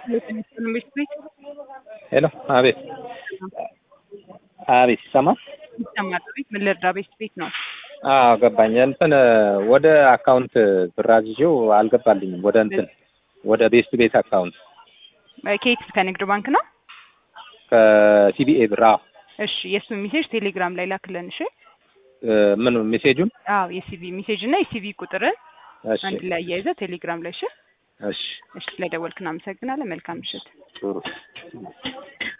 ቤት ቤት ሄሎ፣ አቤት አቤት፣ ይሰማል? ይሰማል። ቤት ምን ልርዳ? ቤት ቤት ነው። አዎ ገባኝ። እንትን ወደ አካውንት ብር አዝዤው አልገባልኝም። ወደ እንትን ወደ ቤስት ቤት አካውንት ከየት ከንግድ ባንክ ነው? ከሲቢኤ ብር። አዎ እሺ፣ የእሱን ሜሴጅ ቴሌግራም ላይ ላክለን። እሺ። ምን ሜሴጁን? አዎ የሲቪ ሜሴጅ እና የሲቪ ቁጥርን እሺ አንድ ላይ አያይዘህ ቴሌግራም ላይ እሺ። እሺ፣ እሺ፣ ስለደወልክ እናመሰግናለን። መልካም ምሽት። ጥሩ